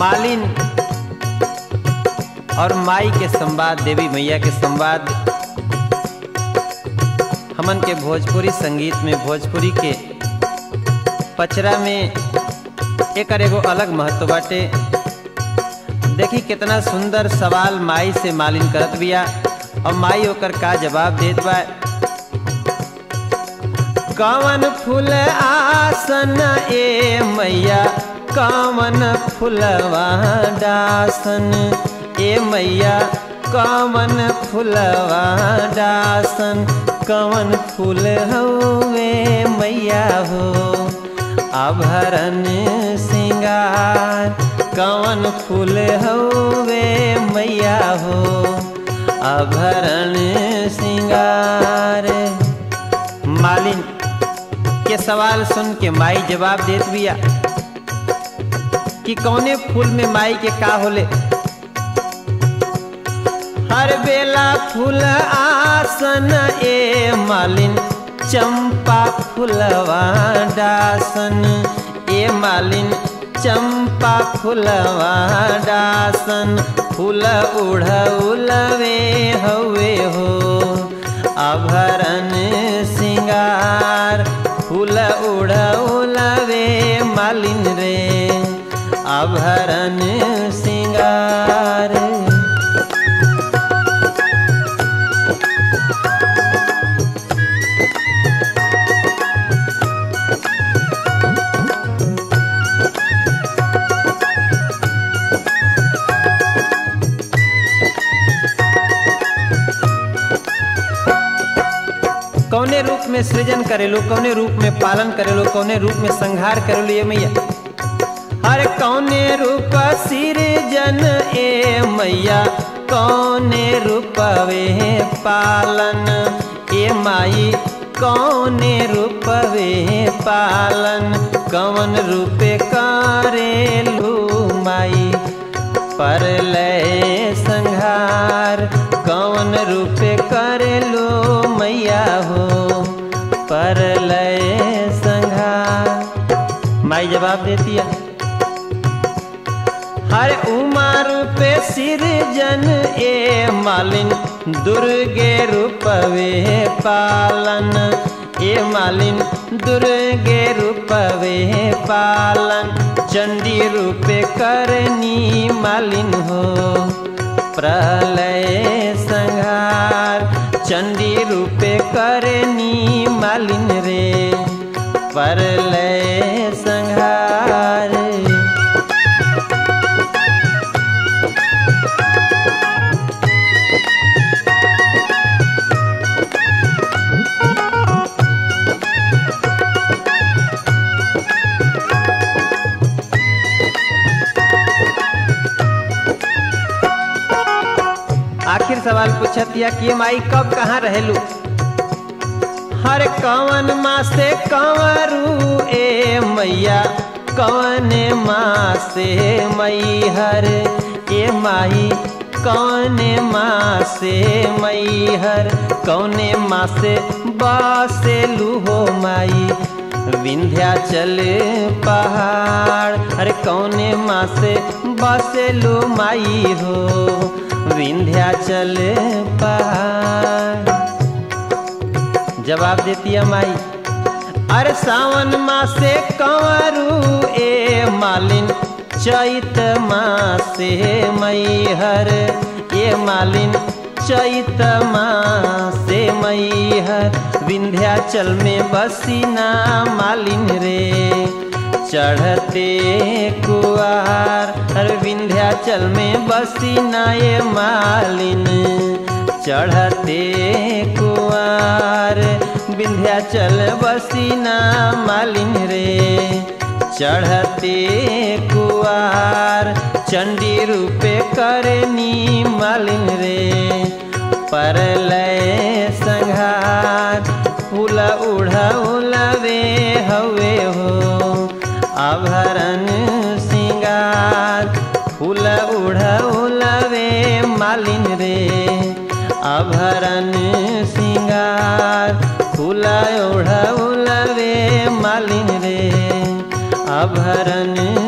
मालिन और माई के संवाद देवी मैया के संवाद हमन के भोजपुरी संगीत में भोजपुरी के पचरा में एक एगो अलग महत्व बाटे देखी कितना सुंदर सवाल माई से मालिन करत बिया और माई ओकर का जवाब देत बा कवन फूल आसन ए मैया कवन फुलवा डासन ए मैया कवन फुलवा डासन कवन फूल हवे मैया हो आभरण सिंगार कवन फूल हवे मैया हो आभरण सिंगार मालिन के सवाल सुन के माई जवाब देत बिया कि कौने फूल में माई के का होले हर बेला फूल आसन ए मालिन चंपा फुलवा डासन ए मालिन चंपा फुलवा डासन फूल उड़ौलवे हवे हो आभरण सिंगार फूल उड़ौलवे मालिन रे आभरण सिंगार कौने रूप में सृजन करेलो कौने रूप में पालन करेलो कौने रूप में संहार करेलो ये मैया हर कौने रूप सृजन ए मैया कौने रूपवे पालन ए माई कौने रूपवे पालन कौन रूपे करेलू माई पर लय संहार कौन रूपे करेलो मैया हो पर लय संहार माई जवाब देती है हर उमा रूपे सिरजन ए मालिन दुर्गे रूपवे पालन ए मालिन दुर्गे रूपवे पालन चंडी रूपे करनी मालिन हो प्रलय संहार चंडी रूपे करनी मालिन रे परलय संहार आखिर सवाल पूछत या कि माई कब कहाँ रहेलू हर कवन माँ से कंवरू ए मैया कवन माँ से मई हर ए माई कौन माँ से मई हर कौने माँ से बसेलू हो माई विंध्याचल पहाड़ अरे कौने माँ से बसेलू माई हो विंध्याचल पहाड़ जवाब देती है माई अरे सावन माँ से कंवरू ए मालिन चैत माँ से मई हर ये मालिन चैत माँ से मई हर विंध्याचल में बसीना मालिन रे चढ़ते कुआर हर विंध्याचल में बसीना ये मालिन चढ़ते कुआर विंध्याचल बसीना मालिन रे चढ़ते कुआर चंडी रूपे करनी मालिन रे परलय संघार फूल उड़ौलवे हवे हो आभरण सिंगार फूल उड़ौलवे मालिन रे आभरण सिंगार फूल उड़ौलवे मालिन रे आभरण